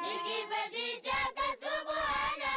ni kipenzi chake Subhana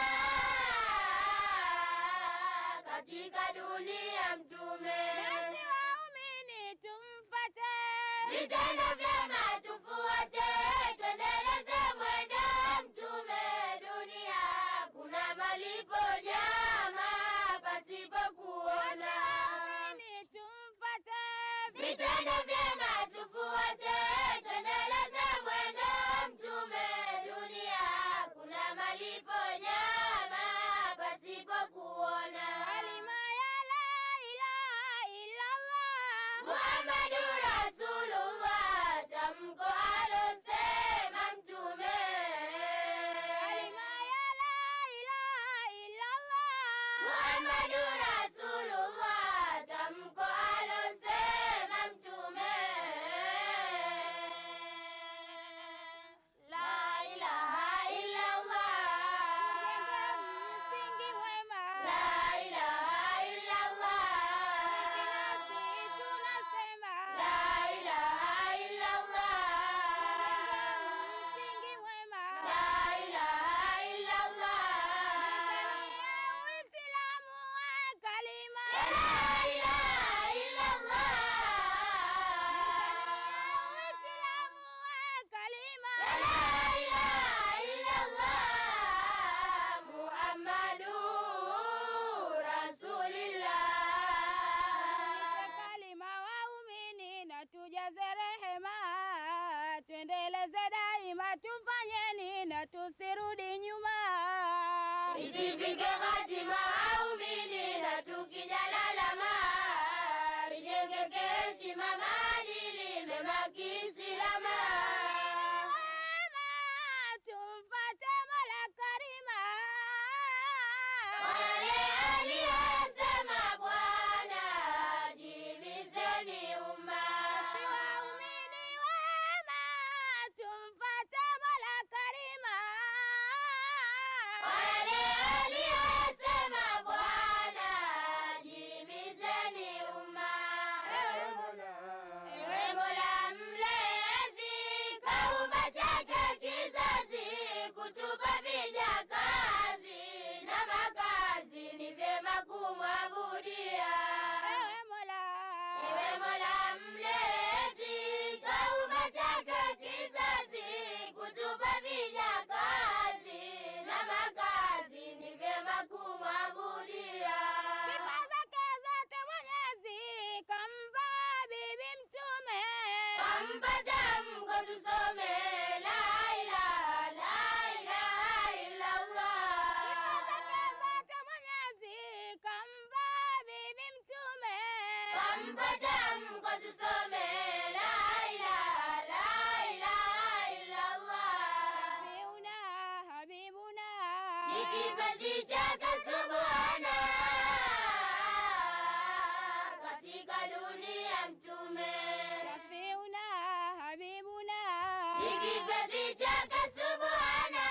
katika dunia mtume. Nasi waumini tumfate, Vitendo vyema tufuate, tuendeleze mwendo wa mtume. Dunia kuna malipo jama pasipo kuona. waumini tumfate, Vitendo vyema tufuate, tuendeleze mwendo wa mtume. Dunia kuna malipo jama pasipo kuona. kalima ya la ilaha illallah, Muhammadu Rasulullah, tamko alosema mtume. kalima ya la ilaha illallah, Muhammadu Rasulullah, tamko alosema mtume. La ilaha illallah. msingi mwema, La ilaha illallah. nasi tunasema, La ilaha illallah. msingi mwema, La ilaha illallah. Uislamu wa kalima, La ilaha illallah. Uislamu wa kalima, La ilaha illallah. Muhammadu Rasulillah. kalima waumini na tujaze rehema, tuendeleze daima, tufanyeni na tusirudi nyuma. Isifike hatima waumini na tukijalalama, rijengeke heshima maadili mema kiislama. Wema, tumfate Mola Karima, Wale aliyosema Bwana, jibizeni umma. Si waumini wema, tumfate Mola Karima. Wale aliyosema Bwana, jibizeni umma. Ewe Mola mlezi, kaumba chake kizazi, kutupa vijakazi na makazi, ni vyema kumwabudia. Ewe Mola, Ewe Mola mlezi, kaumba chake kizazi, kutupa vijakazi na makazi, ni vyema kumwabudia. sifa zake zote Mwenyezi kampa Bibi Mtume. Kampata mko tusome la ilaha la ilaha illallah. Sifa zake zote Mwenyezi kampa Bibi Mtume. Kampata mko tusome la ilaha la ilaha illallah. Habiuna, Habibuna, Ni kipenzi chake Subhana katika dunia mtume. Shafiuna, Habibuna, Ni kipenzi chake Subhana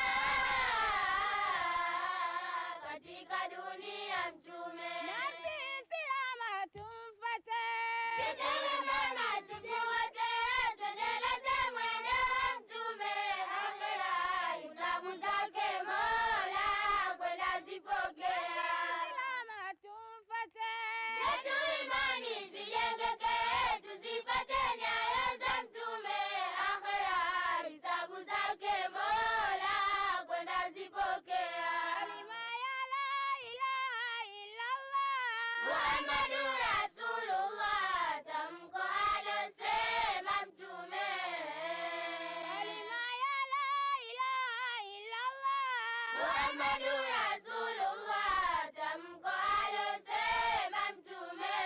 katika dunia mtume. nasi Islama tumfate. Vitendo mema tufuate, tuendeleze mwendo wa mtume. Akhera hisabu zake Mola kwenda zipokea. Islama tumfate. Zetu imani zijengeke, tuzipate nyayo za mtume. Akhera hisabu zake Mola kwenda zipokea. Kalima ya la ilaha illallah. Muhammadu Rasulullah, tamko alosema mtume. Kalima ya la ilaha illallah. Muhammadu Rasulullah, tamko alosema mtume.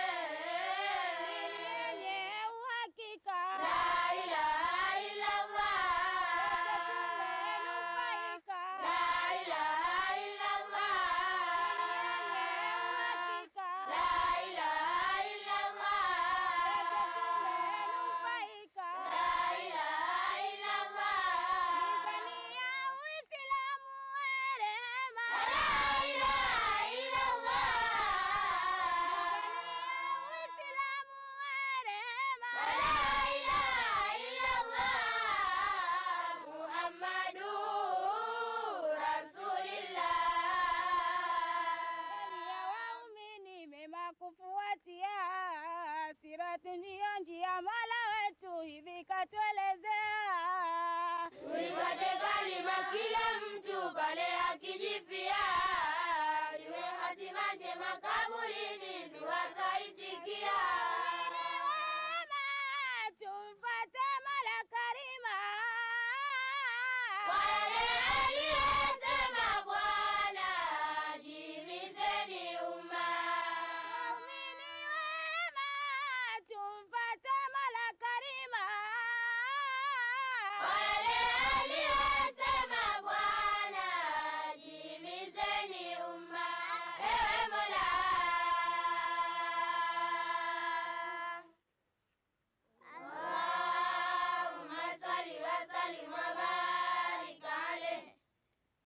Yenye uhakika. La ilaha illallah. Tumenufaika. La ilaha illallah. Yenye uhakika. La ilaha illallah. Tumenufaika. La ilaha illallah. Mizani ya Uislamu wa rehema. yetu ndiyo njia, Mola wetu hivi katuelezea. Tuikate kalima kila mtu pale akijifia, iwe hatima njema kaburini, dua twaitikia. Wema, tumfate Mola Karima. Kwa yale aliyosema Bwana, jihimizeni umma. Waumini wema, tumfate Mola Karima. Kwa yale